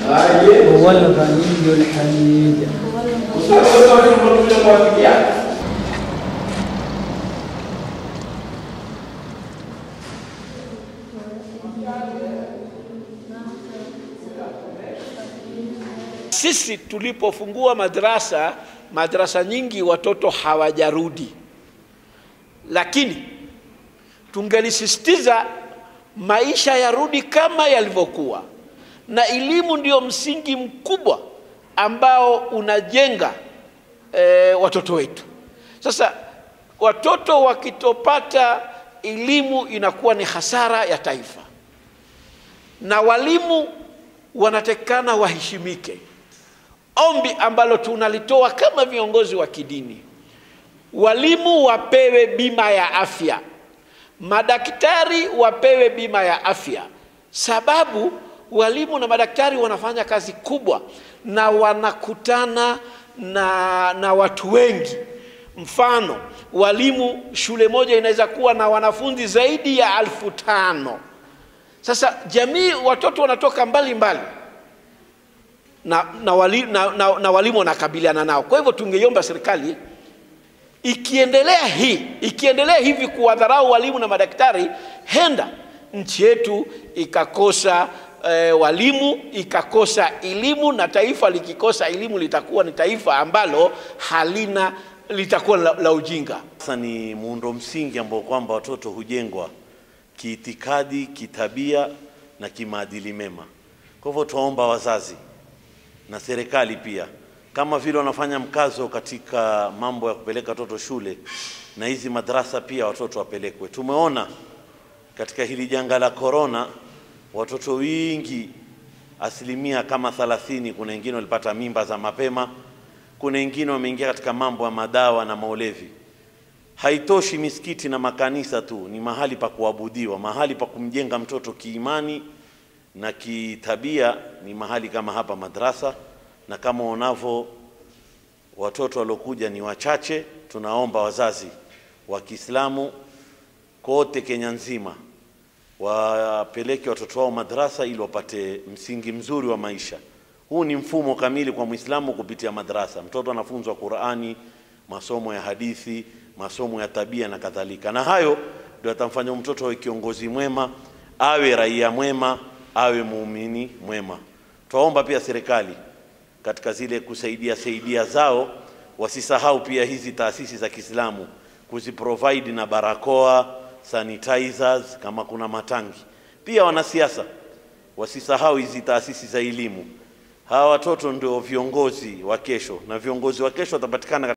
هو الغني الحميد Sisi tulipofungua madrasa, madrasa nyingi watoto hawajarudi, lakini tungelisisitiza maisha yarudi kama yalivyokuwa, na elimu ndio msingi mkubwa ambao unajenga e, watoto wetu. Sasa watoto wakitopata elimu inakuwa ni hasara ya taifa, na walimu wanatekana waheshimike. Ombi ambalo tunalitoa kama viongozi wa kidini, walimu wapewe bima ya afya, madaktari wapewe bima ya afya, sababu walimu na madaktari wanafanya kazi kubwa na wanakutana na, na watu wengi. Mfano, walimu shule moja inaweza kuwa na wanafunzi zaidi ya alfu tano. Sasa jamii, watoto wanatoka mbali mbali na, na, wali, na, na, na walimu wanakabiliana nao. Kwa hivyo tungeiomba serikali ikiendelea hii ikiendelea hivi kuwadharau walimu na madaktari, henda nchi yetu ikakosa e, walimu ikakosa elimu, na taifa likikosa elimu litakuwa ni taifa ambalo halina litakuwa la, la ujinga. Sasa ni muundo msingi ambao kwamba watoto hujengwa kiitikadi, kitabia na kimaadili mema. Kwa hivyo tuwaomba wazazi na serikali pia, kama vile wanafanya mkazo katika mambo ya kupeleka watoto shule, na hizi madrasa pia watoto wapelekwe. Tumeona katika hili janga la korona, watoto wingi, asilimia kama thalathini, kuna wengine walipata mimba za mapema, kuna wengine wameingia katika mambo ya madawa na maulevi. Haitoshi misikiti na makanisa tu, ni mahali pa kuabudiwa, mahali pa kumjenga mtoto kiimani na kitabia ni mahali kama hapa madrasa, na kama unavyo watoto waliokuja ni wachache. Tunaomba wazazi wa Kiislamu kote Kenya nzima wapeleke watoto wao madrasa ili wapate msingi mzuri wa maisha. Huu ni mfumo kamili kwa Muislamu kupitia madrasa. Mtoto anafunzwa Qur'ani, masomo ya hadithi, masomo ya tabia na kadhalika, na hayo ndio atamfanya mtoto awe kiongozi mwema, awe raia mwema, awe muumini mwema. Twaomba pia serikali katika zile kusaidia saidia zao wasisahau pia hizi taasisi za Kiislamu kuziprovide na barakoa, sanitizers kama kuna matangi. Pia wanasiasa wasisahau hizi taasisi za elimu. Hawa watoto ndio viongozi wa kesho, na viongozi wa kesho watapatikana